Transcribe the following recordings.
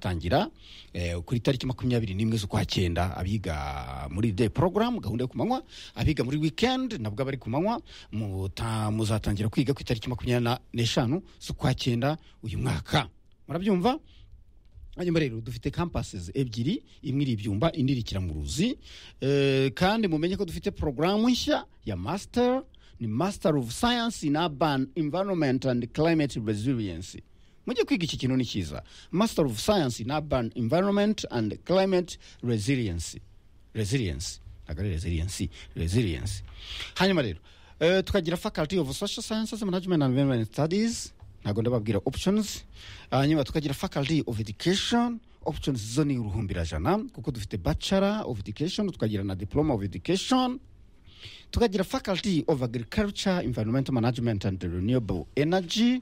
bazatangira ku itariki makumyabiri n'imwe z'ukwa cyenda abiga muri de porogaramu gahunda yo ku manywa abiga muri wikendi nabwo abari ku manywa muzatangira kwiga ku itariki makumyabiri n'eshanu z'ukwa cyenda uyu mwaka murabyumva hanyuma rero dufite kampasizi ebyiri imwe iri ibyumba indi iri ikiramuruzi kandi mumenye ko dufite porogaramu nshya ya masiteri ni masiteri ofu sayansi in abani imvanomenti andi kilayimeti reziliyensi mujye kwiga iki kintu ni cyiza masiteri ofu sayansi in abani imvanomenti andi kilayimeti reziliyensi reziliyensi ntabwo ari reziliyensi reziliyensi hanyuma rero tukagira fakaliti ofu sosho sayansi manajimenti andi environment sitadizi ntabwo ndababwira options hanyuma tukagira faculty of education options zo ni uruhumbirajana kuko dufite bachelor of education tukagira na diploma of education tukagira faculty of agriculture environmental management and renewable energy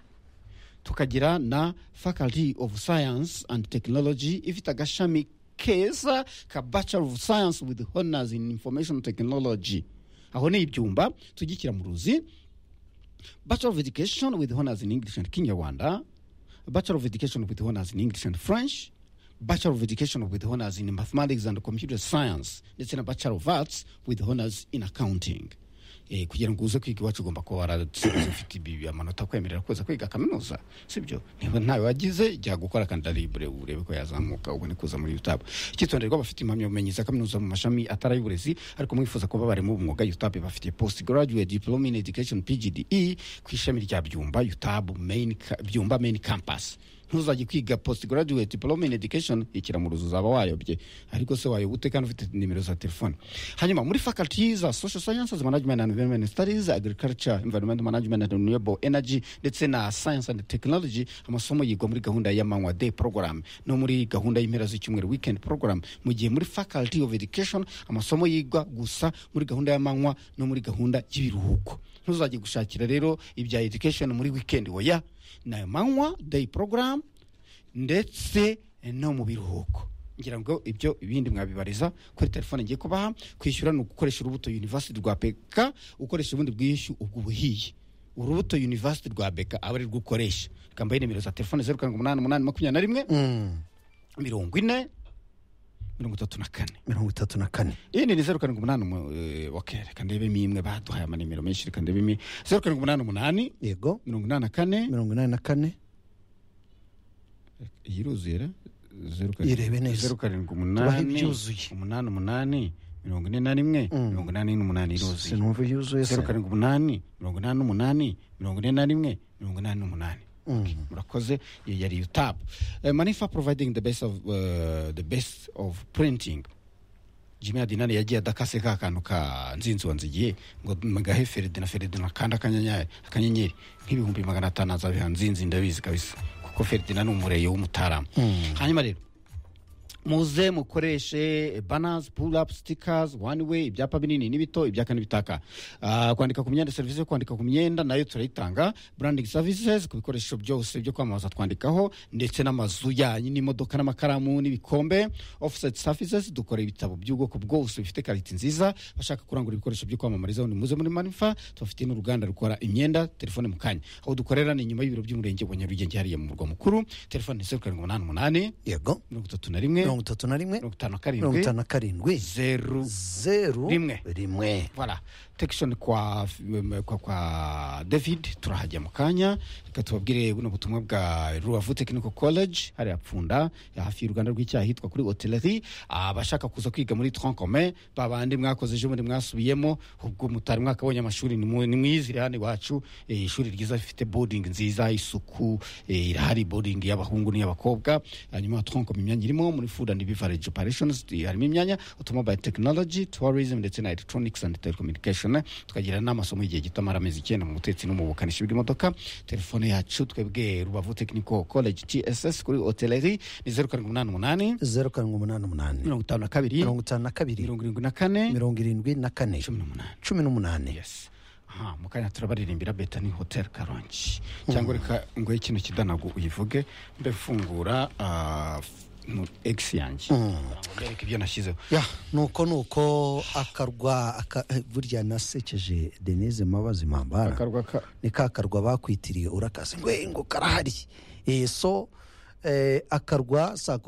tukagira na faculty of science and technology ifite agashami keza ka bachelor of science with honors in information technology aho ni ibyumba tujya mu ruzi bachelor of education with honors in english and kinyarwanda bachelor of education with honors in english and french bachelor of education with honors in mathematics and computer science ndetse na bachelor of arts with honors in accounting eh, kugira ngo uze kwiga iwacu ugomba kuba waratsinze ufite amanota akwemerera kuza kwiga kaminuza sibyo niba ntawe wagize jya gukora kandidalibure urebe ko yazamuka ubone kuza muri yutabu icyitonderwa bafite impamyabumenyi za kaminuza mu mashami atari ay'uburezi ariko mwifuza kuba abarimu b'umwuga yutabu bafite post graduate diploma in education pgde ku ishami rya byumba yutabu main byumba main campus ntuzajye kwiga post graduate diploma in education ikiramuruzo uzaba wayobye ariko se wayoba ute kandi ufite nimero za telefone hanyuma muri faculty za social sciences management and environment studies agriculture environment management and renewable energy ndetse na science and technology amasomo yigwa muri gahunda y'amanywa day program no muri gahunda y'impera z'icyumweru weekend program mu gihe muri faculty of education amasomo yigwa gusa muri gahunda y'amanywa no muri gahunda y'ibiruhuko ntuzajye gushakira rero ibya education muri weekend oya ni amanywa day program ndetse no mu biruhuko ngira ngo ibyo ibindi mwabibariza kuri telefone ngiye kubaha kwishyura ni ugukoresha urubuto university rwa beka ukoresha ubundi bwishyu ubwo ubuhiye urubuto university rwa beka aba ari rwo ukoresha kambaye nimero za telefone zeru karindwi umunani umunani makumyabiri na rimwe mirongo ine mirongo itatu na kane mirongo itatu na kane iyindi ni zeru karindwi umunani wakere reka ndebemo imwe baduhaye amanimero menshi reka ndebemo imwe zeru karindwi umunani umunani yego mirongo inani na kane mirongo inani na kane iyi iruzuye ra? zeru karindwi- irebe neza zeru karindwi tubahe umunani ibyuzuye umunani umunani mirongo ine na rimwe Mm. mirongo inani n'umunani iruzuye sinumva yuzuye se zeru karindwi umunani mirongo inani n'umunani mirongo ine na rimwe mirongo inani n'umunani Mm. murakoze iyo yari yutabu manifa providing the best of uh, the best of printing jimmy adinani yagiye adakase ka kantu ka nzinzi wanzigiye ngo magahe feride na feride nakanda akanyenyeri akanyenyeri nk'ibihumbi magana atanu azabiha nzinzi ndabizi kabisa kuko feride ni umureyo w'umutarama Mm. hanyuma rero muze mukoreshe banazi pulapu sitikazi wani we ibyapa binini n'ibito ibyaka n'ibitaka Ah, kwandika ku myenda serivisi yo kwandika ku myenda nayo turayitanga burandingi savisizi ku bikoresho byose byo kwamamaza twandikaho ndetse n'amazu yanyu n'imodoka n'amakaramu n'ibikombe ofuseti savisizi dukora ibitabo by'ubwoko bwose bifite kariti nziza bashaka kurangura ibikoresho byo kwamamarizaho ni muze muri manifa tubafitiye n'uruganda rukora imyenda telefone mu kanya aho dukorera ni inyuma y'ibiro by'umurenge wa nyarugenge hariya mu murwa mukuru telefone ni zeru karindwi umunani umunani yego mirongo itatu na rimwe mirongo itatu na rimwe mirongo itanu na mirongo karindwi itanu na karindwi zeru zeru Rimwe. rimwe voilà tekishoni kwa, kwa, kwa david turahajya mu kanya reka tubabwire buno butumwa bwa rubavu technical college hariya pfunda hafi y'uruganda rw'icyaha hitwa kuri hoteleri abashaka kuza kwiga muri trancome babandi mwakoze ejo bundi mwasubiyemo ubwo mutari mwakabonye amashuri nimu- nimwizire hano iwacu eh, ishuri ryiza rifite boarding nziza isuku eh, irahari boarding y'abahungu n'iy'abakobwa hanyuma trancome imyanya irimo muri food and beverage operations eh, harimo imyanya automobile technology tourism ndetse na electronics and telecommunication tukagira n'amasomo y'igihe gito amara amezi icyenda mu butetsi no mu bukanishi bw'imodoka telefone yacu twebwe rubavu technical college tss kuri hoteleri ni zeru karindwi umunani umunani zeru karindwi umunani umunani mirongo itanu na kabiri mirongo itanu na kabiri mirongo irindwi na kane mirongo irindwi na kane cumi n'umunani cumi n'umunani yes aha mu kanya turabaririmbira betani hotel karongi cyangwa reka ngo ikintu kidanago uyivuge mbe fungura ah, f- mu egisi yanjye mbereke ibyo nashyizeho ya nuko nuko akarwa aka- eh, burya nasekeje denise mabazi mambara akarwa ka ni ka karwa bakwitiriye urakase ngo ngo karahari Eh, so eh, akarwa sako